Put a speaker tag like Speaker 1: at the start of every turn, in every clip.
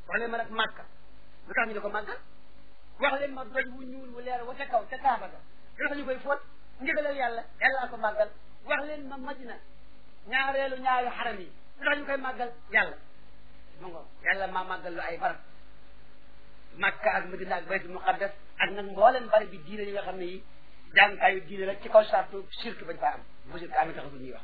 Speaker 1: wax leen ma nag màkka lu tax ñu ne ko màggal wax leen ma doj wu ñuul wu leer wa ca kaw ca kaaba ga lu tax ñu koy fóot ndigalal yàlla yàllaa ko màggal wax leen ma madina ñaareelu ñaari xaram yi lu tax ñu koy màggal yàlla mu ngo yàlla maa màggal lu ay barab makka ak madina ak baytul muqaddas ak nag mboolem bari bi diine yi nga xam ne yi jàngkaayu diine rek ci kaw sartu shirk bañ faa am bu shirk amee taxatul ñuy wax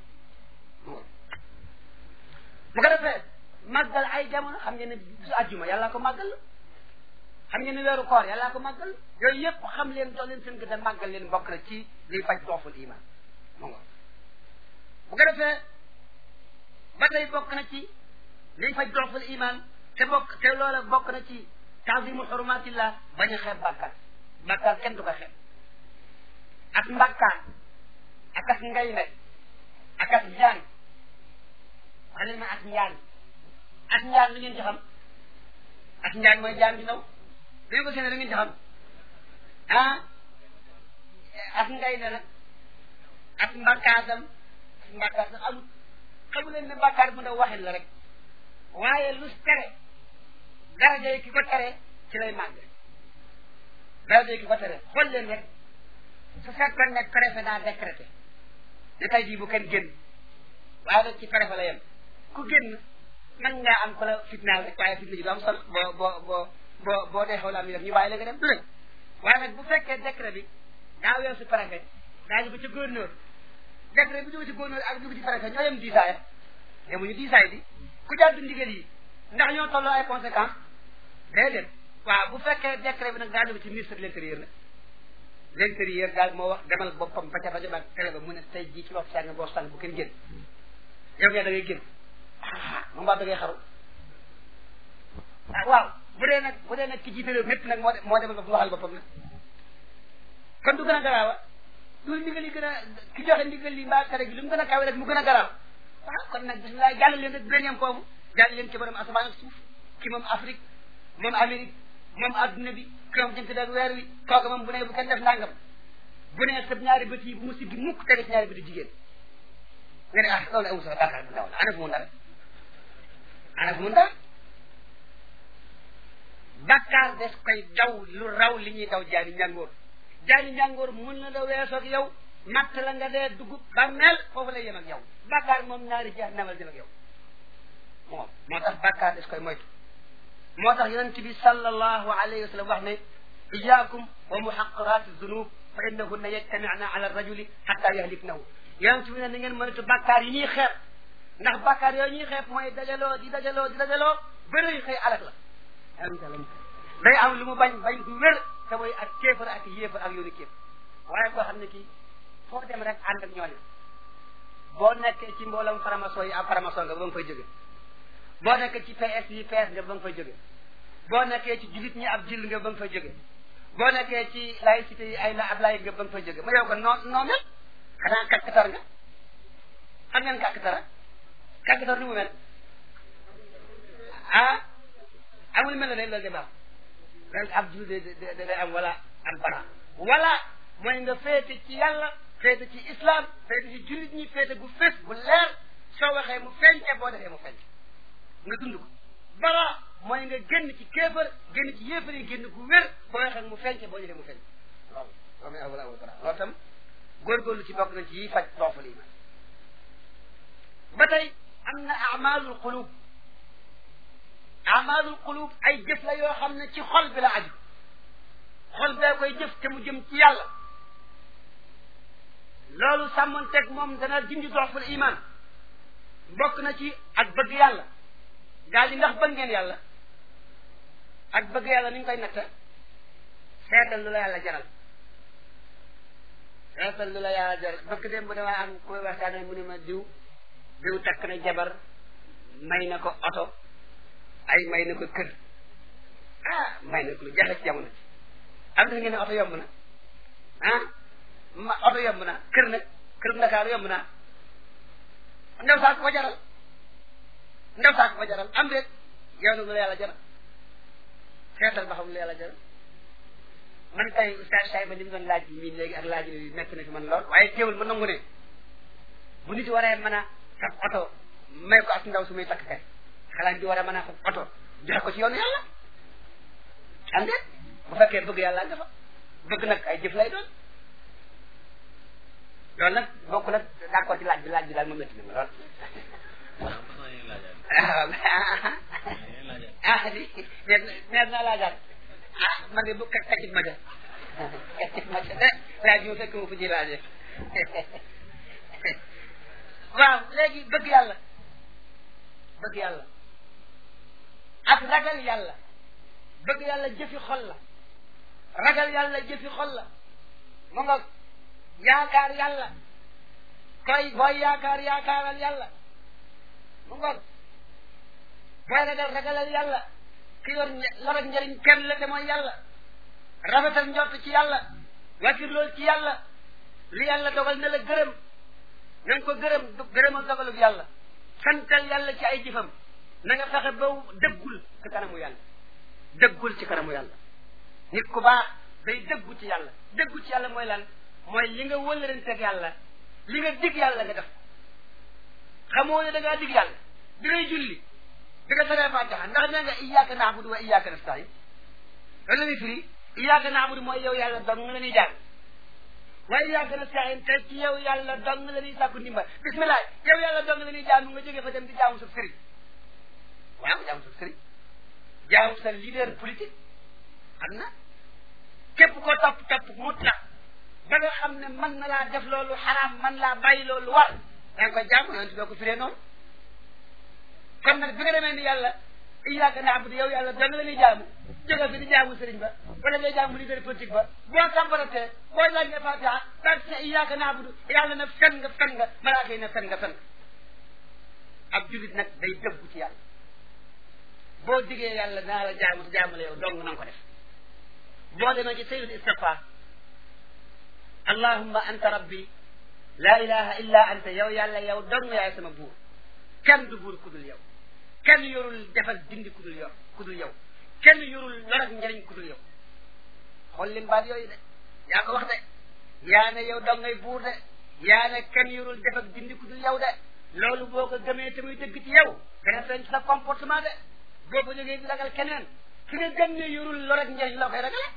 Speaker 1: bu ko defee màggal ay jamono xam ngeen ne bisu àjjuma yàllaa ko màggal xam ngeen ne weeru koor yàllaa ko màggal yooyu yëpp xam leen doon leen seen gën a màggal leen bokk na ci liy faj dooful iman mu ngo bu ko defee ba tey bokk na ci liy faj dooful iman te bokk te loola bokk na ci taazimu xurumatillah bañ a xeeb bàkkaar bàkkaar kenn du ko xeeb ak mbàkkaar ak as ngay ne ak as njaan wax leen ma as njaan as njaan lu ngeen ci xam as njaan mooy jaan di naw dañu ko séene lu ngeen ci xam ah as ngay ne nag as mbàkkaasam as mbàkkaasam amul xamu leen ne bàkkaar bu ndaw waxin la rek waaye lu tere daraja yi ki ko tere ci lay màgg daraja yi ki ko tere xool leen rek su fekkoon ne préfet daa décrété ne tey jii bu kenn génn waaye nag ci préfet la yem ku génn mën ngaa am ko la fitnaal rek waaye fitna ji du am solo boo boo boo boo boo dee xaw la am ñu def ñu bàyyi la nga dem du leen waaye nag bu fekkee décret bi daa weesu préfet daa jóge ci gouverneur décret bi jóge ci gouverneur ak jóge ci préfet ñoo yem diisaaya yemuñu diisaay di ku jàddu ndigal yi ndax ñoo tolloo ay conséquences déedéet waaw bu fekkee décret bi nag daa jóge ci ministre de l'intérieur nag l'intérieur daal moo wax demal boppam ba ca rajo ba télé ba mu ne tey jii ci wax sàng boo sàng bu kenn génn yow ngeen da ngay génn ah moom baa da ngay xaru ah waaw bu dee nag bu dee nag ki jiite réew mépp nag moo moo demal boppam waxal boppam nag kon du gën a garaawa du ndigal yi gën a ki joxe ndigal li mbaa tere gi lu mu gën a kawe rek mu gën a garaaw waaw kon nag bisimilah jàll leen rek bu leen yem foofu jàll leen ci borom asamaan ak suuf ki moom Afrique moom Amérique moom adduna bi ki moom jënt ak weer wi kooku moom bu ne bu kenn def nangam bu ne sëb ñaari bët yi bu mu siggi mukk tege ci ñaari bëti jigéen nga ne ah loolu amul sax bàkkaar bu ndaw la ana fu mu ndara ana fu mu ndara bàkkaar des koy daw lu raw li ñuy daw jaani njàngoor jaani njàngoor mun na la weesoog yow matt la nga dee dugub ba mel foofu lay yem ak yow bàkkaar moom ñaari jeex namal jëm ak yow moom moo tax bàkkaar des koy moytu moo tax yonent bi sallallahu alayhi wa sallam wax ne iyaakum wa muhaqarati zunub fa innahunna yajtami'na ala rajuli hatta yahliknahu yonent bi ne na ngeen moytu bàkkaar yi ñuy xeeb ndax bàkkaar yooyu ñuy xeeb mooy dajaloo di dajaloo di dajaloo bëri xëy alak la day am lu mu bañ bañ du wér te mooy ak kéefar ak yéefar ak yoonu kéef waaye koo xam ne kii foo dem rek ànd ak ñooñu boo nekkee ci mboolam faramason yi ab faramason nga ba nga fay jóge boo nekkee ci PS yi PS nga ba nga fay jóge boo nekkee ci julit ñi ab jill nga ba nga fay jóge boo nekkee ci laïcité yi ay la ab laïc nga ba nga fay jóge ma yow ko noo noo mel xanaa kàkkatar nga xam ngeen kàkkatar kàkkatar nu mu mel ah amul mel ne loolu de baax loolu ab jiw de de de am wala am bara wala mooy nga féete ci yàlla féete ci islam féete ci jullit ñi féete gu fés bu leer soo waxee mu feeñte boo defee mu feeñte nga dund ko bara mooy nga génn ci kéefar génn ci yéefar yi génn gu wér boo waxee mu feeñte boo defee mu feeñte loolu loolu mooy awala awal bara loolu tam góorgóorlu ci bokk na ci yi faj doofal iman ba tey am na amalul qulub amalul qulub ay jëf la yoo xam ne ci xol bi la aju xol bee koy jëf te mu jëm ci yàlla loolu sàmmonteeg moom dana dindi doxful iman bokk na ci ak bëgg yàlla gaa yi ndax bëgg ngeen yàlla ak bëgg yàlla ni ñu koy natta seetal lu la yàlla jaral seetal lu la yàlla jaral bëgg dem bu damaa am koy waxtaane mu ne ma diw diw takk na jabar may na ko oto ay may na ko kër ah may na ko lu jafe ci jamono ci am na ngeen ne oto yomb na ah ma oto yomb na kër nag kër Ndakaaru yomb na ndaw saa ko ko jaral ndaw saa ko ko jaral am déet yow nag lu la yàlla jaral seetal ba xam lu la yàlla jaral man tey oustaz Saïba li mu doon laaj bi miin léegi ak laaj bi nekk na fi man lool waaye teewul ma nangu ne bu nit waree mën a fab oto may ko ak ndaw su muy takk kay xalaat di war a mën a fab oto joxe ko ci yoonu yàlla am déet bu fekkee bëgg yàlla nga fa bëgg nag ay jëf lay doon loolu nag bokk nag d'accord ci laaj bi laaj bi daal moom la tudd lool ah di neer neer naa laajaat ah man de bu kaccit ma de kaccit ma de laaj bi mu fekk ma fu ji laaje waaw léegi bëgg yàlla bëgg yàlla ak ragal yàlla bëgg yàlla jëfi xol la ragal yàlla jëfi xol la mu nga yaakaar yàlla koy booy yaakaar yaakaaral yàlla mu nga booy ragal ragalal yàlla ki yor lor ak njëriñ kenn la te mooy yàlla rafetal njort ci yàlla wakir loolu ci yàlla li yàlla dogal na la gërëm na nga ko gërëm gërëmal dogalub yàlla santal yàlla ci ay jëfam na nga fexe ba dëggul ci kanamu yàlla dëggul ci kanamu yàlla nit ku baax day dëggu ci yàlla dëggu ci yàlla mooy lan mooy li nga wëlëranteeg yàlla li nga dig yàlla nga def xamoo ne da ngaa dig yàlla bi ngay julli bi nga saree fatiha ndax nee nga iyyaka na'budu wa iyyaka nasta'in loolu la muy firi iyyaka na'budu mooy yow yàlla dong la ñuy jàng wa iyyaka nasta'in te ci yow yàlla dong la ñuy sàkku ndimbal bismillah yow yàlla dong la ñuy jaamu nga jógee fa dem di jaamu sa sëriñ waaw jaamu sa sëriñ jaamu sa leader politique xam na képp koo topp topp mutlaq ba nga xam ne mën na laa def loolu xaraam mën laa bàyyi loolu war da nga koy jaamu yonent doo ko firee noonu kon nag bi nga demee ni yàlla iyyaka na'budu yow yàlla dong la ñuy jaamu jóge fi di jaamu sëriñ ba wala ngay jaamu leader politique ba boo kàmbaratee boo laaj nga fatiha daal ci iyyaka na'budu yàlla na fen nga fen nga malaaka yi na fen nga fen ab julit nag day dëggu ci yàlla boo diggee yàlla naa la jaamu te jaamu la yow dong na nga ko def boo demee ci sayyidul istighfar allahumma anta rabbi la ilaha illa anta yow yàlla yow dong yaay sama buur kenn du buur ku dul yow kenn yorul defal dindi ku dul yow ku dul yow kenn yorul lor ak njëriñ ku dul yow xool lim baat yooyu de yaa ko wax de yaa ne yow dong ngay buur de yaa ne kenn yorul def ak dindi ku dul yow de loolu boo ko gëmee te muy dëgg ci yow dana feeñ ci sa comportement de boo ko jógee di ragal keneen ki nga gëm ne yorul lor ak njëriñ loo koy ragale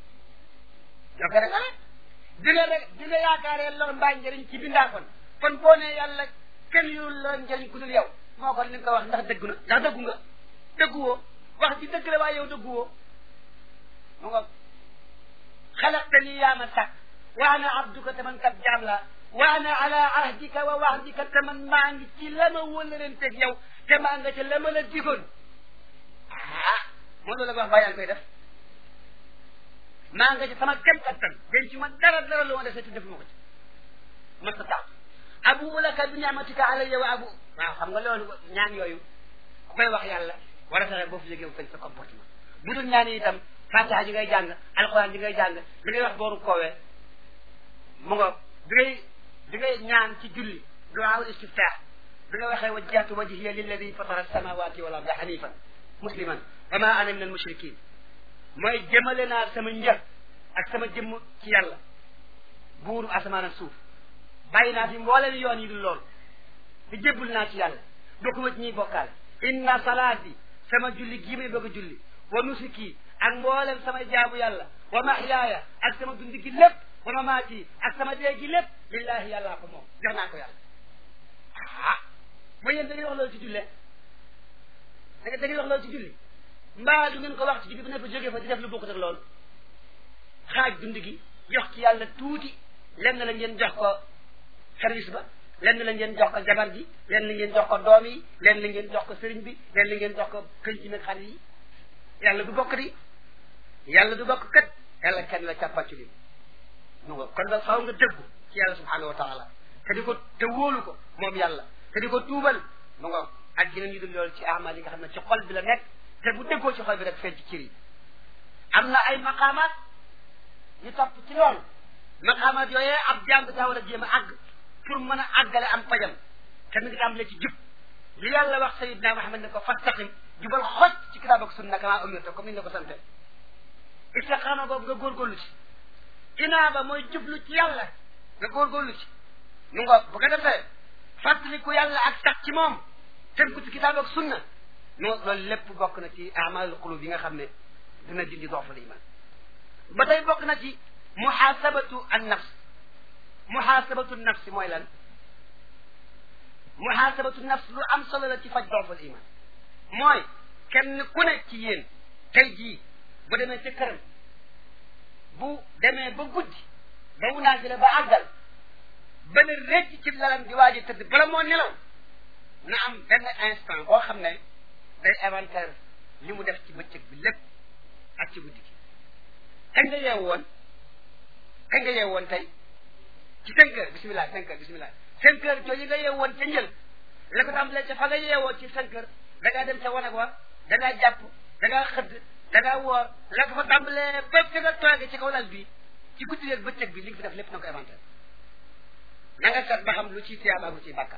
Speaker 1: loo koy ragale di nga rek di nga yaakaaree lor mbaa njëriñ ci bindaa kon kon boo nee yàlla kenn yorul lor ak njëriñ ku dul yow moo kon li nga ko wax ndax dëggu na ndax dëggu nga dëgguwoo wax ci dëgg la waaye yow dëgguwoo mu nga xalaqta nii yaa ma sàkk wa ana abduka te man kat jaam la wa ana ala ahdika wa wahdika te man maa ngi ci la ma wëlalanteeg yow te maa nga ca la ma la digoon ah moom loolu la wax bàyyi koy def maa nga ci sama kem kattan den ci ma dara dara lu ma def te def ma ko ci ma sa tax abu laka bi ni'matika alayya wa abu waaw xam nga loolu ñaan yooyu ku koy wax yàlla war a fexe boo fi jógee fañ sa comportement bu dul ñaan yi itam fatiha ji ngay jàng alquran ji ngay jàng li ngay wax booru koowee mu nga bi ngay bi ngay ñaan ci julli duwaawul istiftah bi nga waxee wajjahtu wajhiya lilladi fatara alsamawati wal arda hanifan musliman wa ma ana min al mushrikin mooy jëmale naa sama njër ak sama jëmm ci yàlla buuru asamaan ak suuf bàyyi naa fi mbooleen yoon yi dul loolu te jébbul naa ci yàlla bokkuma ci ñuy bokkaale inna salaati sama julli gii may bëgg a julli wa nusuki ak mboolem sama jaabu yàlla wa mahyaaya ak sama dundi gi lépp wa mamaati ak sama dee gi lépp lillahi yàllaa ko moom jox naa ko yàlla ah ba yéen da ngay wax loolu ci jullee da da ngay wax loolu ci julli mbaa du ngeen ko wax ci julli bu ne fa jógee fa di def lu bokkut ak loolu xaaj dund gi jox ci yàlla tuuti lenn la ngeen jox ko service ba lenn la ngeen jox ko jabar ji lenn la ngeen jox ko doom yi lenn la ngeen jox ko sëriñ bi lenn la ngeen jox ko këñ ci nag xale yi yàlla du bokk di yàlla du bokk kat yàlla kenn la càppaccu li mu nga kon ba xaw nga dëggu ci yàlla subhanahu wa taala te di ko te wóolu ko moom yàlla te di ko tuubal mu nga ak yeneen yu dul loolu ci amal yi nga xam ne ci xol bi la nekk te bu déggoo ci xol bi rek feeñ ci cër yi am na ay maqaamaat yu topp ci loolu maqaamaat yooyee ab jàng daa war a jéem a àgg pour mën a àggale am pajam te mi ngi tàmbalee ci jub li yàlla wax sayidna Muhammad ne ko fastaqim jubal xoj ci kitaab ak sunna kama umirta comme ni nga ko sante istiqaama boobu nga góorgóorlu ci inaaba mooy jublu ci yàlla nga góorgóorlu ci mu nga bu ko defee fàttaliku yàlla ak sax ci moom tënku ci kitaab ak sunna non loolu lépp bokk na ci amalul qulub yi nga xam ne dina dindi dooful iman ba tey bokk na ci muhasabatu an nafs muhasabatu nafsi mooy lan muhasabatu nafs lu am solo la ci faj dooful iman mooy kenn ku ne ci yéen tey jii bu demee ci këram bu demee ba guddi ba mu naafila ba àggal ba ne rëcc ci lalam di waaj a tëdd bala moo nelaw na am benn instant boo xam ne day inventaire li mu def ci bëccëg bi lépp ak ci guddi gi kañ nga yeewu woon kañ nga yeewu woon tey ci cinq heures bisimilah cinq heures bisimilah cinq heures jooju nga yeewu woon ca njël la ko tàmbalee ca fa nga yeewoo ci cinq heures da ngaa dem ca wanag wa da ngaa jàpp da ngaa xëdd da ngaa woor la ko fa tàmbalee ba fi nga toogee ci kaw lal bi ci guddi yeeg bëccëg bi li nga fi def lépp na ko inventaire na nga seet ba xam lu ciy tuyaaba lu ciy bàkkaar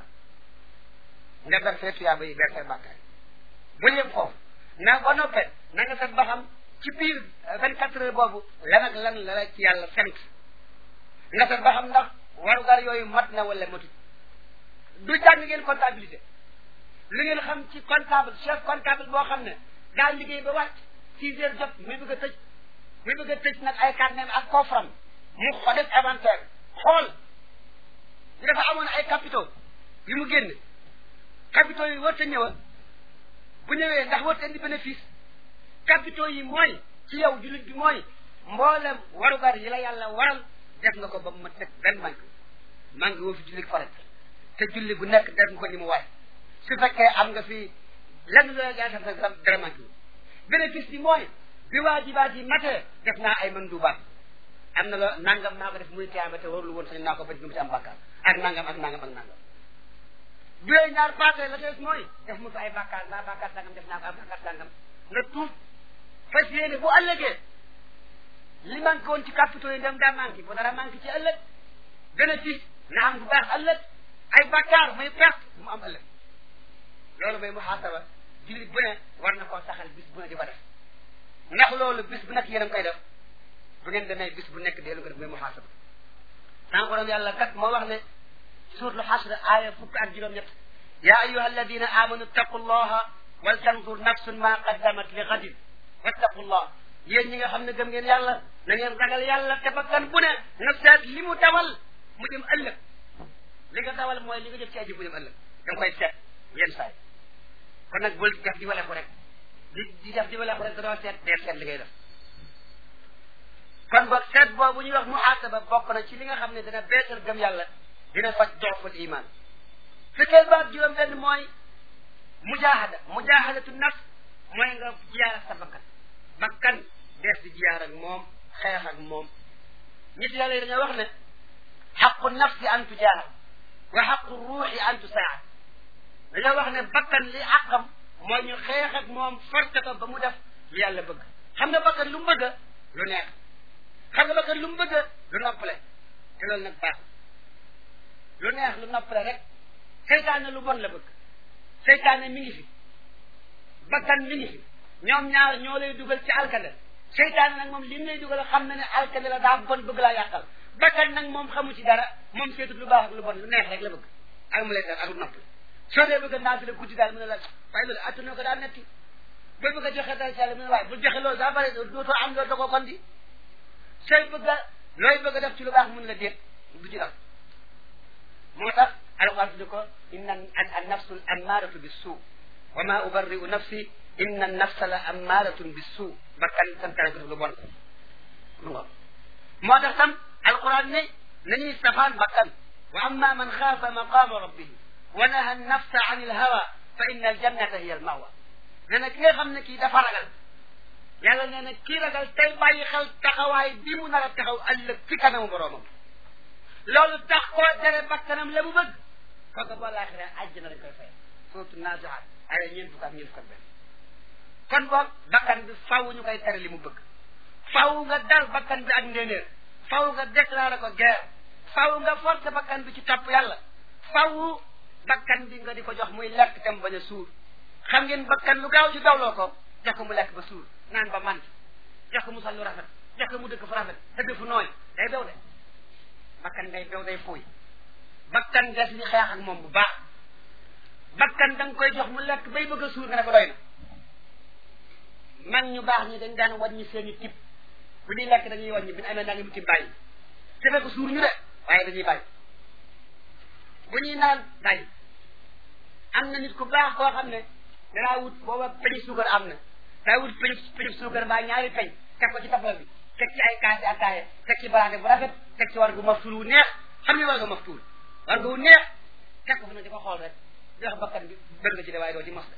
Speaker 1: nga ber fee tuyaaba yi ber fee bàkkaar bu yem foofu na ba noppee na nga seet ba xam ci biir vingt quatre heures boobu lan ak lan la la ci yàlla sant nga seet ba xam ndax warugar yooyu mat na wala matut du jàng ngeen comptabilité lu ngeen xam ci comptable chef comptable boo xam ne daa liggéey ba wàcc six heures jot muy bëgg a tëj muy bëgg a tëj nag ay carnet ak coffram mu ko def inventaire xool ñu dafa amoon ay capitaux yu mu génne capitaux yi warta ñëwa bu ñëwee ndax warta indi bénéfice capitaux yi mooy ci yow jullit bi mooy mboolem warugar yi la yàlla waral def nga ko ba mu teg benn manque manque woo fi julli farat te julli bu nekk def nga ko ni mu waay su fekkee am nga fi lenn la yaa def nag dara manque wu bénéfice bi mooy bi waajibaat yi matee def naa ay mandubaat am na la nangam naa ko def muy tiyaaba te warul woon sañ naa ko bañ mu ci am bàkkaar ak nangam ak nangam ak nangam bu yooyu ñaar passé la des mooy def mu fi ay bàkkaar mbaa bàkkaar sangam def naa ko ak bàkkaar sangam nga tuub fas yéene bu ëllëgee li manqué woon ci capitaux yi dem daa manqué bu dara manqué ci ëllëg bénéfice na am bu baax ëllëg ay bàkkaar muy perte mu am ëllëg loolu mooy muhaasaba jullit bu ne war na koo saxal bis bu ne di ko def ndax loolu bis bu nekk yéen a ngi koy def bu ngeen demee bis bu nekk deelu ko def mooy muhaasaba sans borom yàlla kat moo wax ne suuratul xasr aaya fukk ak juróom-ñett yaa ayuha alladina amanu ttaqu llaha wal tanzur nafsun ma qaddamat li gadin wattaqullah yéen ñi nga xam ne gëm ngeen yàlla na ngeen ragal yàlla te bakkan bu ne nga seet li mu dawal mu jëm ëllëg li nga dawal mooy li nga jëf ci aji bu jëm ëllëg da nga koy seet yenn saay kon nag bul def di wale ko rek di di def di wale ko rek da doo seet dee seet li ngay def kon boog seet boobu ñuy wax muhaasaba bokk na ci li nga xam ne dina beesal gëm yàlla dina faj dooful iman fikkeel baat juróom benn mooy mujaahada mujaahadatu nafs mooy nga jiyaar ak sa bakkan bakkan dees di jiyaar ak moom xeex ak moom nit yàlla yi dañoo wax ne xaqu nafsi an tujaahad wa xaqu ruuxi an tusaad dañoo wax ne bakkan li àqam mooy ñu xeex ak moom forcé ko ba mu def lu yàlla bëgg xam nga bakkan lu mu bëgg lu neex xam nga bakkan lu mu bëgg lu noppale te loolu nag baax lu neex lu noppale rek seytaane lu bon la bëgg seytaane mi ngi fi bakkan mi ngi fi ñoom ñaar ñoo lay dugal ci alkande seytaane nag moom li mu lay dugal xam na ne alkande la daa bon bëgg laa yàqal bakkan nag moom xamu ci dara moom seetut lu baax ak lu bon lu neex rek la bëgg ak mu lay def ak lu noppale soo dee bëgg naa fi la guddi daal mu ne la waaye loolu attuna ko daa netti ba bëgg a joxe dara ci yàlla mu ne waaye bu joxe loolu daa bare dootoo am loolu da ko kon di sooy bëgg a looy bëgg a def ci lu baax mun la déet du ci def moo tax alquran tudde ko inna an nafsu l ammaratu bis suu wa ma ubarri'u nafsi inna an nafsa la ammaratun bis suu bakkan santaane ko def lu bon mu ngo moo tax tam alquran ne nañuy safaan bakkan wa amma man xaafa maqama rabbihi wa naha an nafsa an il hawa fa inna al jannata hiya al mawa nee na ki nga xam ne kii dafa ragal yàlla nee na kii ragal tey bàyyi xel taxawaay bi mu nar a taxaw ëllëg ci kanamu boroomam loolu tax koo tere bakkanam la mu bëgg kooku boo laaxiree àjjana dañ koy fay surtout naziaat ay ñeent fukk ak ñeent fukk ak benn kon boog bakkan bi faw ñu koy tere li mu bëgg faw nga dal bakkan bi ak ndéenéer faw nga déclaré ko guerre faw nga forcé bakkan bi ci topp yàlla faw bakkan bi nga di ko jox muy lekk tam bañ a suur xam ngeen bakkan lu gaaw ci dawloo ko jox ko mu lekk ba suur naan ba mant jox ko mu sol lu rafet jox ko mu dëkk fu rafet tëdd fu nooy day bew de bakkan day bew day fuuy bakkan des ni xeex ak moom bu baax bakkan da nga koy jox mu lekk bay bëgg a suur nga ne ko doy na mag ñu baax ñi dañ daan wàññi seen i tib bu ñuy lekk dañuy wàññi bu ñu amee nangami tib bàyyi te fekk suur ñu de waaye dañuy bàyyi bu ñuy naan bàyyi am na nit ku baax koo xam ne danaa wut booba peñi suukar am na daa wut peñi peñi suukar mbaa ñaari peñ teg ko ci tafal bi teg ci ay kaasi ataaya teg ci baraade bu rafet teg ci war gu maftuul wu neex xam ne war gu maftuul war gu neex teg ko fa ne di ko xool rek di wax bakkan bi bëgg nga ci de waaye doo ci mos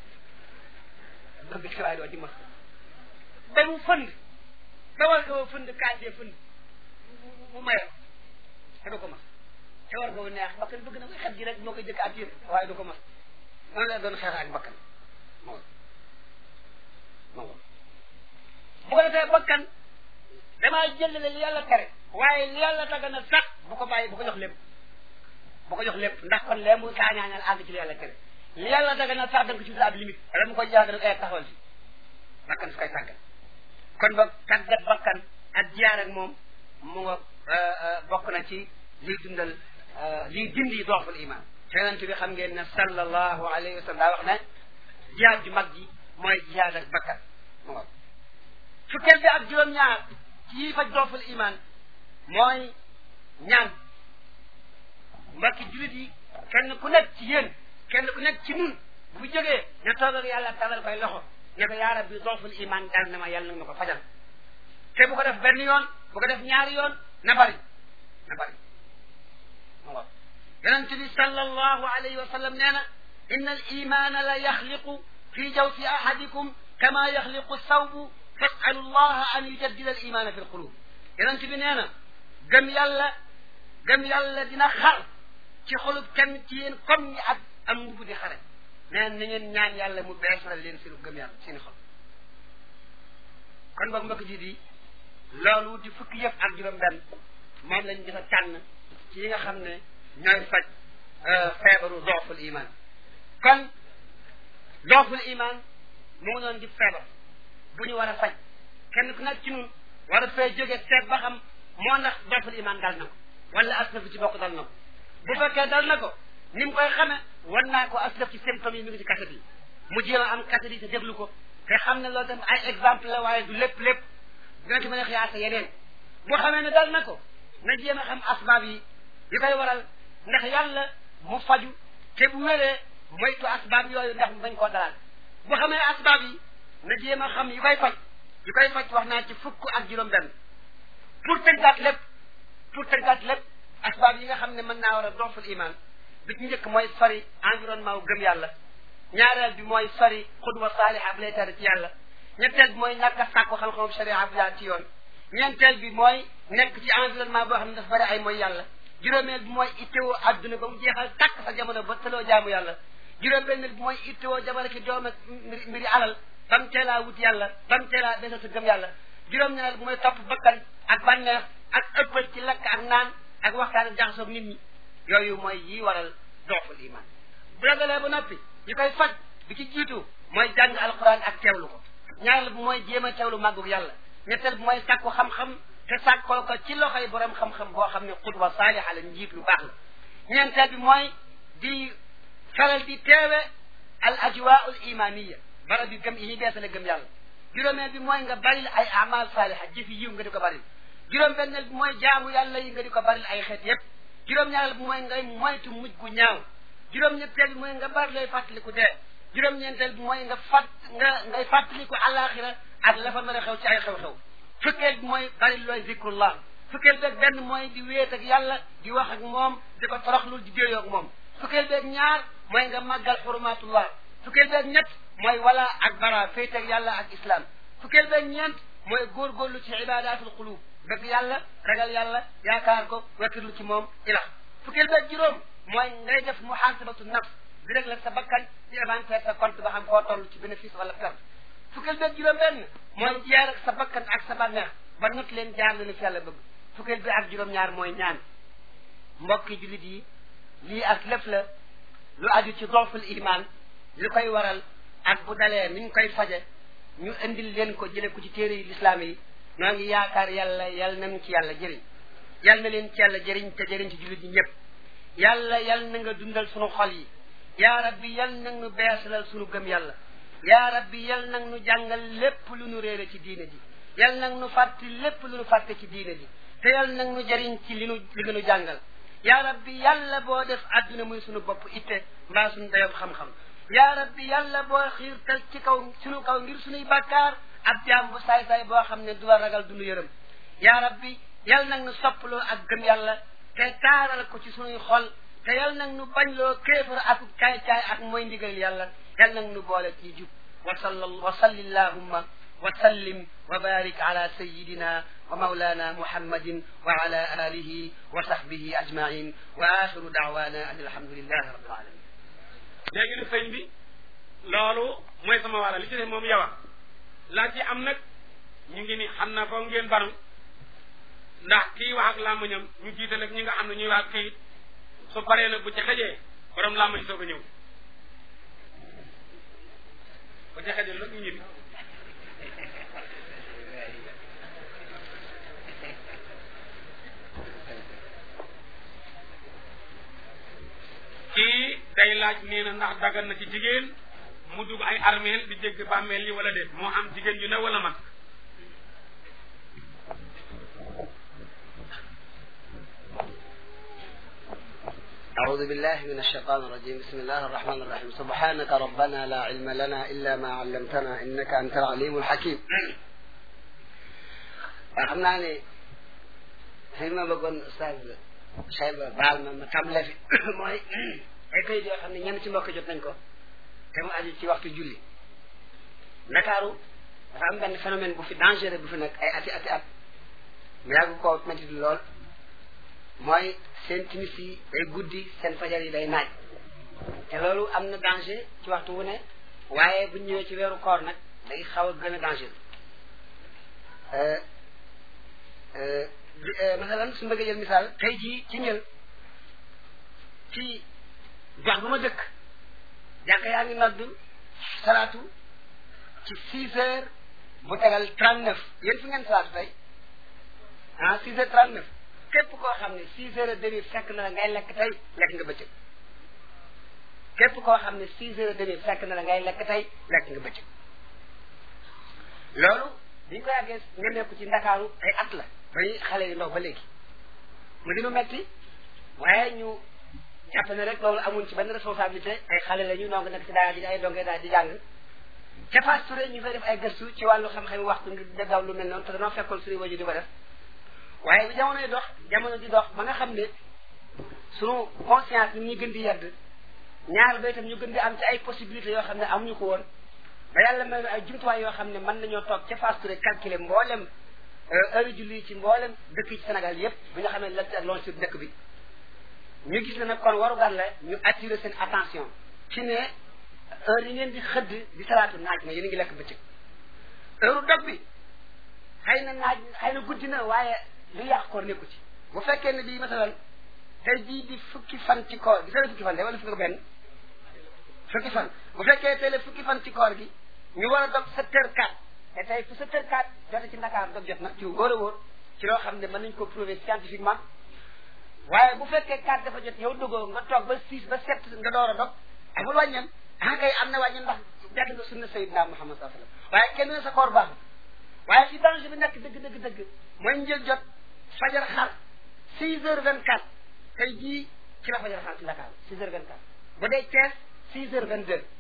Speaker 1: de bëgg ci waaye doo ci mos de ba mu fënd ba war nga fënd kaasee fënd mu maye te du ko mos te war nga neex bakkan bëgg na koy xet gi rek moo koy jëkk attiré waaye du ko mos noonu la doon xeex ak bakkan moo moo bu ko defee bakkan damaa jëlale li yàlla tere waaye li yàlla tagga sax bu ko bàyyi bu ko jox lépp bu ko jox lépp ndax kon lee mu saañaañal àgg ci li yàlla tere li yàlla tagga na sax da nga ko ci ab limite wala mu koy jàng rek ay taxawal si bakkan su koy tàggat kon ba tàggat bakkan ak jiyaar ak moom mu nga bokk na ci liy dundal liy dindi dooful iman yonent bi xam ngeen ne sallallahu alayhi wa sallam daa wax ne jihaad ju mag ji mooy jihaad ak bakkan mu nga fukkeel bi ak juróom-ñaar ci yi faj dooful iman mooy ñaan mbokki jullit yi kenn ku nekk ci yéen kenn ku nekk ci nun bu jógee ne toog ak yàlla talal koy loxo ne ko yaa rabbi dooful iman dal na ma yàlla na ma ko fajal te bu ko def benn yoon bu ko def ñaari yoon na bari na bari mu nga yonente bi sallallahu alayhi wa sallam nee na inna al imana la yaxliqu fi jawfi ahadikum kama yaxliqu sawbu fasalu llaha an yujaddida al imana fi lqulub yonente bi nee na gëm yàlla gëm yàlla dina xar ci xolub kenn ci yéen comme ñi ak am mbubu di xare nee na ngeen ñaan yàlla mu beesalal leen seen gëm yàlla seen xol kon boog mbokk ji di loolu di fukki yëf ak juróom benn moom lañ gis a tànn ci yi nga xam ne ñooy faj feebaru dooful iman kon dooful iman mu ngi doon di feebar bu ñu war a faj kenn ku nekk ci ñun war a fee jóge seet ba xam moo ndax dooful iman dal na ko wala aslaf ci bokk dal na ko bu fekkee dal na ko ni mu koy xame wan naa ko aslaf ci symptômes yi mi ngi ci kaset yi mu jéem a am kaset yi te déglu ko te xam ne loolu tam ay exemple la waaye du lépp lépp dina ci mën a xiyaasa yeneen boo xamee ne dal na ko na jéem a xam asbaab yi yi koy waral ndax yàlla mu faju te bu wéree moytu asbaab yooyu ndax mu bañ koo dalal bu xamee asbaab yi na jéem a xam yi koy faj yi koy faj wax naa ci fukk ak juróom-benn pour tënkaat lépp pour tënkaat lépp asbaab yi nga xam ne mën naa war a dooful iman bi ci njëkk mooy sori environnement wu gëm yàlla ñaareel bi mooy sori xudwa saaliha bu lay tere ci yàlla ñetteel bi mooy ñàkk a sàkku xam-xamu sharia bu jaar ci yoon ñeenteel bi mooy nekk ci environnement boo xam ne dafa bari ay mooy yàlla juróomeel bi mooy ittewoo adduna ba mu jeexal tàkk sa jamono ba tëloo jaamu yàlla juróom-benneel bi mooy ittewoo jamono ki doom ak mbiri alal ba mu teelaa wut yàlla ba mu teelaa desal sa gëm yàlla juróom-ñaareel bi mooy topp bakkan ak bànneex ak ëppal ci lakk ak naan ak waxtaan ak jaxasoog nit ñi yooyu mooy yi waral dooful iman bu ragalee ba noppi yi koy faj bi ci jiitu mooy jàng alquran ak teewlu ko ñaareel bi mooy jéem a teewlu màggug yàlla ñetteel bi mooy sàkku xam-xam te sàkkoo ko ci loxoy borom xam-xam boo xam ne xudwa saaliha la njiit lu baax la ñeenteel bi mooy di faral di teewe al ajwaul imaniya barab yu gëm yi ñuy beesale gëm yàlla juróomeel bi mooy nga baril ay amal saaliha jëfi yiw nga di ko baril juróom-benneel bi mooy jaamu yàlla yi nga di ko baril ay xeet yépp juróom-ñaareel bi mooy ngay moytu mujj gu ñaaw juróom-ñetteel bi mooy nga bari lay fàttaliku dee juróom-ñeenteel bi mooy nga fàtt nga ngay fàttaliku àllaaxira ak la fa mën a xew ci ay xew-xew fukkeel bi mooy bari looy zikrullah fukkeel beeg benn mooy di wéet ak yàlla di wax ak moom di ko toroxlul di déeyoo ak moom fukkeel beeg ñaar mooy nga màggal xurumatullah fukkeel beeg ñett mooy wala ak bara féete ak yàlla ak islam fukkeel beeg ñeent mooy góorgóorlu ci ibadatul qulub bëgg yàlla ragal yàlla yaakaar ko wekkirlu ci moom ilax fukkeel beeg juróom mooy ngay def muhasabatu nafs di rek la sa bakkan di inventaire sa compte ba xam koo toll ci bénéfice wala perte fukkeel beeg juróom benn mooy jaar ak sa bakkan ak sa bànneex ba not leen jaar lu ni fi yàlla bëgg fukkeel bi ak juróom-ñaar mooy ñaan mbokki jullit yi lii ak lépp la lu aju ci dooful iman li koy waral ak bu dalee ni ñu koy faje ñu indil leen ko jële ko ci téere yi lislaam yi noo ngi yaakaar yàlla yal nañ ci yàlla jëriñ yal na leen ci yàlla jëriñ te jëriñ ci jullit yi ñëpp yàlla yal na nga dundal sunu xol yi yaa rabbi yal na nga beesalal sunu gëm yàlla yaa rabbi yal nag nu jàngal lépp lu nu réere ci diine ji yal nag nu fàtti lépp lu nu fàtte ci diine ji te yal nag nu jëriñ ci li nu li nga nu jàngal yaa rabbi yàlla boo def adduna muy sunu bopp itte mbaa sunu dayob xam-xam yaa rabbi yàlla boo xiirtal ci kaw sunu kaw ngir sunuy bàkkaar ab jaam bu saay-saay boo xam ne du la ragal du nu yërëm yaa rabbi yal nag nu soppaloo ak gëm yàlla te taaral ko ci sunuy xol te yal nag nu bañ loo kéefar ak caay-caay ak mooy ndigal yàlla yal nag nu boole ci jub wa salla wa salli allahumma wa sallim wa barik ala sayidina wa maulana muhammadin wa ala alihi wa sahbihi ajmain wa axiru daawana an alhamdulillahi rabbil alamin
Speaker 2: léegi nag sëñ bi loolu mooy sama wàlla li ci def moom yow laa ci am nag ñu ngi ni xam na foog ngeen baru ndax kii wax ak làmmiñam ñu jiital ak ñi nga xam ne ñuy wax ak kayit su paree nag bu ci xëjee borom làmmiñ soog a ñëw bu ci xëjee nag ñu ñibbi kii day laaj nee na ndax dagan na ci jigéen mu dugg ay armeel di jégg bàmmeel yi wala déet moo am jigéen ju ne wala mag
Speaker 1: أعوذ بالله من الشيطان الرجيم بسم الله الرحمن الرحيم سبحانك ربنا لا علم لنا إلا ما علمتنا إنك أنت العليم الحكيم xam naa ne fi ma bëggoon Oustaz Cheyba baal ma ma tàmbalee fi mooy ay kayit yoo xam ne ñenn ci mbokk jot nañ ko te mu aju ci waxtu julli Ndakaaru dafa am benn phénomène bu fi dangereux bu fi nekk ay ati ati at mu yàgg koo métti lool mooy seen timis yi day guddi seen fajar yi day naaj te loolu am na danger ci waxtu wu ne waaye bu ñëwee ci weeru koor nag day xaw a gën a danger masalan su bëggee jël misaal tey jii ci njël ci gox bu ma dëkk jàkka yaa ngi nodd salaatu ci six heures bu tegal trente neuf yéen fi ngeen salaatu tey ah six heures trente neuf képp koo xam ne six heures et demi fekk na la ngay lekk tey lekk nga bëccëg képp koo xam ne six heures et demi fekk na la ngay lekk tey lekk nga bëccëg loolu biñ ko yàggee nga nekku ci ndakaaru ay at la bañuy xale yu ndaw ba léegi mu dinu metti waaye ñu jàpp ne rek loolu amuñ ci benn responsabilité ay xale la ñu noo ngi nekk ci daara di ay donge daal di jàng ca Fass Touré ñu fay def ay gëstu ci wàllu xam-xam waxtu ngir dëggaw lu mel noonu te danoo fekkoon suñu waju di ko def waaye bi jamonoy dox jamono di dox ba nga xam ne sunu conscience ni ñu gën di yedd ñaar ba itam ñu gën di am ci ay possibilités yoo xam ne amuñu ko woon ba yàlla may ay jumtuwaay yoo xam ne mën nañoo toog ca Fass Touré calculer mboolem heure julli ci mboolem dëkk yi ci Sénégal yépp bi nga xam ne lati ak loolu sur dëkk bi ñu gis ne nag kon warugar la ñu attirer seen attention ci ne heure yi ngeen di xëdd di salaatu naaj na yéen a ngi lekk bëccëg heure dog bi xëy na naaj xëy na guddi na waaye lu yàq koor nekku ci bu fekkee ne bii masalan tey jii di fukki fan ci koor gi fukki fan de wala fukki benn fukki fan bu fekkee tey la fukki fan ci koor gi ñu war a dog sept heures quatre te tey fu sept heures quatre jote ci Ndakaar dog jot na ci wóor a wóor ci loo xam ne mën nañ ko prouver scientifiquement waaye bu fekkee quatre dafa jot yow dogoo nga toog ba six ba sept nga door a dog amul wàññeen ah kay am na wàññeen ndax jàdd nga sunna Sayyidina Muhammad sallallahu alayhi wasallam waaye kenn ne sa koor baax waaye fi danger bi nekk dëgg dëgg dëgg mooy njël jot fajar xar six heures vingt quatre tey jii ci la fajar xar ci Dakar six heures vingt quatre bu dee Thiès six heures vingt deux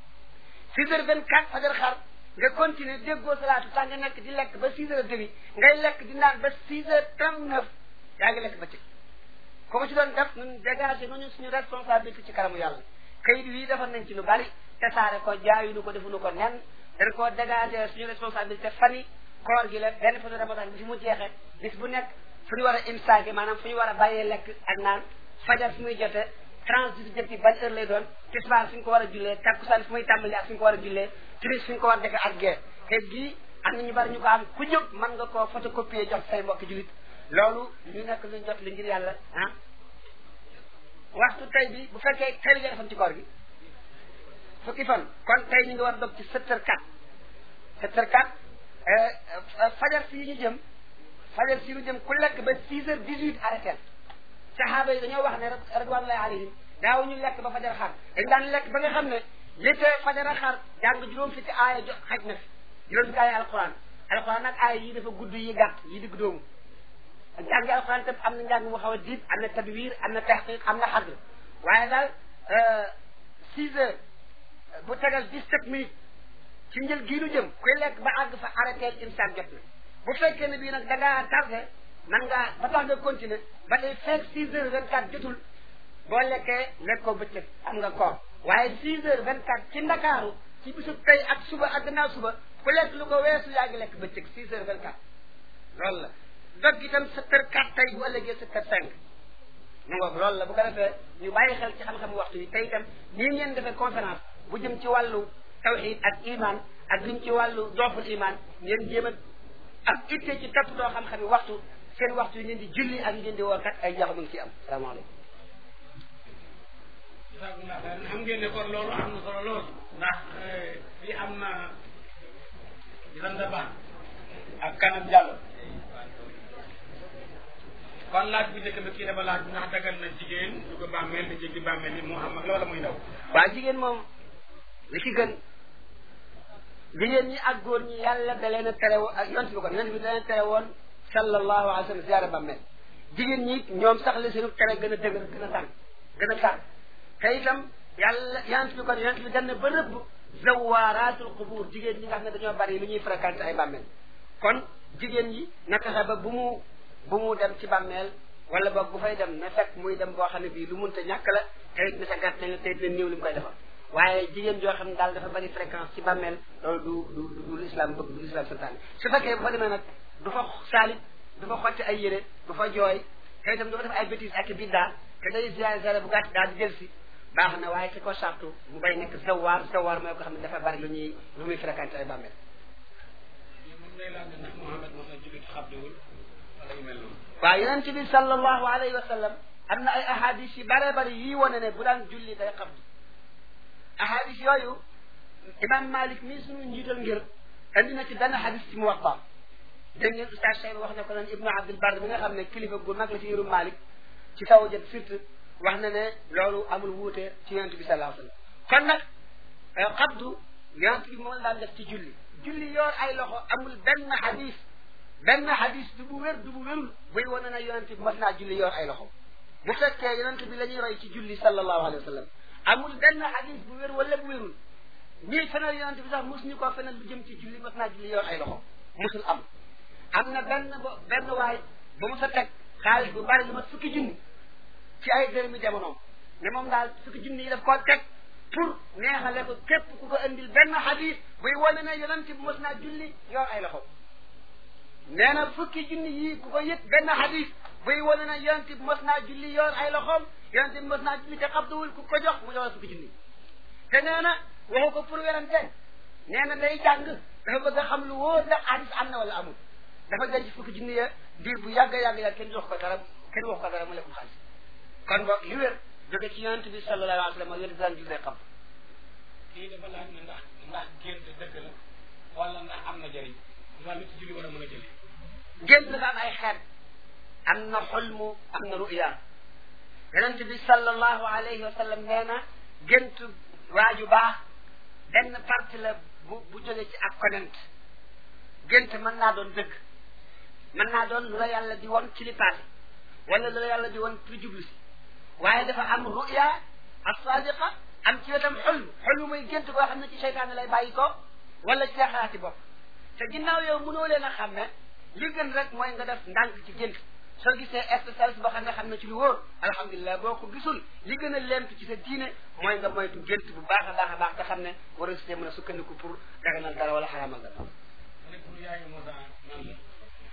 Speaker 1: six heures vingt quatre fajar xar nga continuer déggoo salaatu tax nga nekk di lekk ba six heures demi ngay lekk di naan ba six heures trente neuf yaa ngi lekk ba ci ko ko ci doon def ñun dégagé nañu suñu responsabilité ci kanamu yàlla kayit wi defar nañ ci lu bari tasaare ko jaayuñu ko defuñu ko nen dañ koo dégagé suñu responsabilité fani koor gi la benn façon ramadan bi fi mu jeexee bis bu nekk fu ñu war a imsaake maanaam fu ñu war a bàyyee lekk ak naan fajar fi muy jotee transit jëkk ban heure lay doon tisbaar fi ñu ko war a jullee takkusaan fi muy tàmbali ak fi ñu ko war a jullee timis fi ñu ko war a defee ak gee kayit gii am na ñu bari ñu ko am ku jóg mën nga koo photocopier jox say mbokki julit loolu ñu nekk luñ jot li ngir yàlla ah waxtu tey bi bu fekkee tey la fan ci koor gi fukki fan kon tey ñu ngi war dog ci sept heures quatre sept heures quatre fajar si ñu jëm fajar si ñu jëm ku lekk ba six heures dix huit arrêté saxaaba yi dañoo wax ne radwanullahi alayhim daaw ñu lekk ba fajar xaar dañ daan lekk ba nga xam ne li tee fajara xar jàng juróom fi ci aaya jo xaj na fi juróom fi aaya alquran alquran nag aaya yi dafa gudd yi gàtt yi digg doomu jàngi alquran tam am na njàng mu xaw a diib am na tadwir am na taxqiq am na xadr waaye daal six heures bu tegal dix-sept minutes ci njël gii nu jëm kuy lekk ba àgg fa arrêté insaan jot na bu fekkee ne bii nag da ngaa tardé man ngaa ba tax nga continuer ba tey fekk six heures vingt quatre jotul boo lekkee lekkoo bëccëg am nga koor waaye six heures vingt quatre ci ndakaaru ci bisu tey ak suba ak gannaaw suba ku lekk lu ko weesu yaa ngi lekk bëccëg six heures vingt quatre loolu la dog itam sept heures quatre tey bu ëllëgee sept heures cinq mu ngoog loolu la bu ko defee ñu bàyyi xel ci xam-xam waxtu yi tey itam nii ngeen defee conférence bu jëm ci wàllu tawxid ak iman ak lim ci wàllu dooful iman ngeen jéem a ak itte ci toppatoo xam-xami waxtu seen waxtu yi ngeen di julli ak ngeen di woor kat ay jaxu mu ngi ci am salaamaaleykum
Speaker 2: xam ngeen ne kon loolu am na solo lool ndax fii am na Birame Ba ak kanam Diallo kon laaj bu njëkk bi kii dafa laaj ndax dagal na jigéen du ko bàmmeel di jéggi bàmmeel yi moo xam ak loola muy ndaw
Speaker 1: waa jigéen moom li ci gën jigéen ñi ak góor ñi yàlla da leen a tere woon ak yont bi kon yont bi da leen a tere woon sallallahu alayhi wa sallam ziyaara bàmmeel jigéen ñi ñoom sax la seenu tere gën a dëgër gën a tàng gën a tàng te itam yàlla yont bi kon yont bi dem na ba rëbb zawaaraatul qubuur jigéen ñi nga xam ne dañoo bari lu ñuy fréquenté ay bàmmeel kon jigéen ñi na fexe ba bu mu bu mu dem ci bàmmeel wala boog bu fay dem na fekk muy dem boo xam ne bii lu munta ñàkk la te it na sa gàtt nañ la te it na néew li mu koy defal waaye jigéen joo xam ne daal dafa bari fréquence ci bàmmeel loolu du du du l'islam bëgg du l'islam santaane su fekkee bu fa demee nag du fa saalit du fa xotti ay yére du fa jooy te itam du fa def ay bêtises ak biddaa te day ziar ziar bu gàtt daal di jël si baax na waaye ci ko sartu mu bay nekk zawaar zawaar mooy ko xam ne dafa bari lu ñuy lu muy fréquenté ay bàmmeel
Speaker 2: moom lay laaj ndax Mouhamed mos na jullit xabdiwul wala yu mel noonu
Speaker 1: waaw yonent bi sallallahu alayhi wa sallam am na ay ahadis yu bare bari yii wane ne bu daan julli day xabdu ahadis yooyu imam malik mii suñu njiital ngir andi na ci benn hadis ci muwatta dégg ngeen ustaz Cheikh wax ne ko naan ibnu abdul bar bi nga xam ne kilifa gu mag la ci ngirum malik ci taw jët surtout wax na ne loolu amul wuute ci yonent bi sallallahu alayhi wa sallam kon nag xabdu yonent bi moom daan def ci julli julli yor ay loxo amul benn hadis benn hadis du bu wér du bu wérul buy wane na yonent bi mas naa julli yor ay loxo bu fekkee yonent bi la ñuy roy ci julli sallallahu alayhi wa sallam amul benn hadis bu wér wala bu wérul ñii fenal yonent bi sax mos ñu koo fenal lu jëm ci julli mas naa julli yor ay loxo mosul am am na benn bo benn waay ba mu sa teg xaalis bu bari lu ma fukki junni ci ay dërëmi jamonoom ne moom daal fukki junni yi daf koo teg pour neexale ko képp ku ko indil benn hadis buy wane ne yonent bi mas naa julli yor ay loxo nee na fukki junni yii ku ko yët benn hadis buy wane na yonent bi mos naa julli yor ay loxoom yonent bi mos naa julli te xabduwul ku ko jox mu jox la fukki junni te nee na waxu ko pour werante nee na day jàng dafa bëgg a xam lu wóor ndax hadis am na wala amul dafa denc fukki junni ya diir bu yàgg yàgg yàgg kenn jox ko dara kenn wax ko dara mu lekkum xaalis kon boog li wér jóge ci yonent bi sallallahu alayhi wa sallam yonent bi daan jullee xam
Speaker 2: kii dafa laaj ne ndax ndax gént dëgg la wala ndax am na jëriñ wala lu ci julli war a mën a jëlee
Speaker 1: gént dafa am ay xeet am na xulmu am na ruya yonent bi sallallahu alayhi wa sallam nee na gént waaju baax benn parti la bu bu jóge ci ak konent gént mën naa doon dëgg mën naa doon lu la yàlla di won ci li passé wala lu la yàlla di won pour jublu si waaye dafa am ruya as-sadiqa am ci wetam xulm xulm muy gént koo xam ne ci seytaane lay bàyyi ko wala ci xalaati bopp te ginnaaw yow mënoo leen a xam ne li gën rek mooy nga def ndànk ci gént soo gisee spécialiste boo xam ne xam ne ci lu wóor alhamdulilah boo ko gisul li gën a lent ci sa diine mooy nga moytu gént bu baax a baax a baax te xam ne war a see mën a sukkandiku pour daganal dara wala xaraamal dara
Speaker 2: mu ne pour yaayu Moussa nan la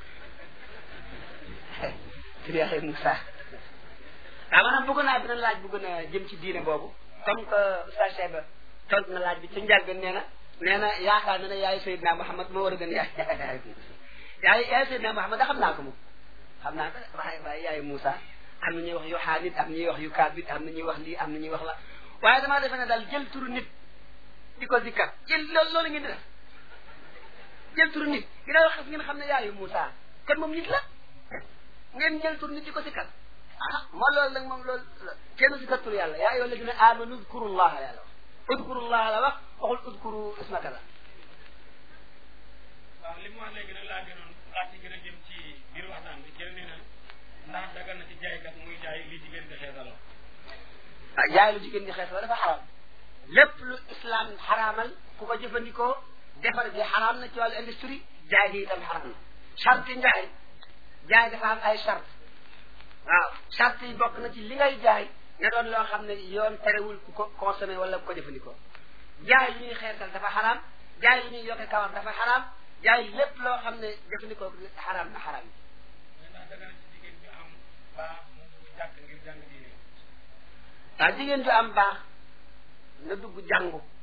Speaker 1: tur yaayu Moussa waaw maanaam bëgg naa dina laaj bu gën a jëm ci diine boobu comme que Oustaz Cheba tontu na laaj bi ci njàlbeen nee na nee na yaakaar na ne yaayu Seydina Mouhamed moo war a gën yaay yaay yaay Seydina Mouhamed da xam naa ko moom xam naa ko waaye waaye yaayu Moussa am na ñuy wax yu xaanit am na ñuy wax yu kaabit am na ñuy wax lii am na ñuy wax la waaye damaa defe ne daal jël turu nit di ko zikkar yéen loolu loolu ngeen di def jël turu nit ginnaaw xas ngeen xam ne yaayu Moussa kon moom nit la ngeen jël turu nit di ko zikkar ah moo loolu nag moom loolu kenn zikkar turu yàlla yaa ayyuha alladina amanu zkurullaha yàlla wax udkurullah la wax waxul udkuru ismaka la
Speaker 2: waaw li mu wax léegi nag laa gënoon laa ci gën a jëm ci biir waxtaan bi kenn nee na ndax dagal na ci jaaykat muy jaay li jigéen di xeesaloo
Speaker 1: ah jaay lu jigéen di xees la dafa xaraam lépp lu islam xaraamal ku ko jëfandikoo defar bi xaraam na ci wàllu industrie jaay gi itam xaraam na charte njaay jaay dafa am ay charte waaw charte yi bokk na ci li ngay jaay nga doon loo xam ne yoon terewul ku ko consommé wala ku ko jëfandikoo jaay lu ñuy xeesal dafa xaraam jaay lu ñuy yokke kawar dafa xaraam jaay lépp loo xam ne jëfandikoo xaraam na xaraam
Speaker 2: mais ndax dagal na ci jigéen bi am baax mu dugg jàkk ngir jàng diine
Speaker 1: waaw jigéen ju am baax na dugg jàngu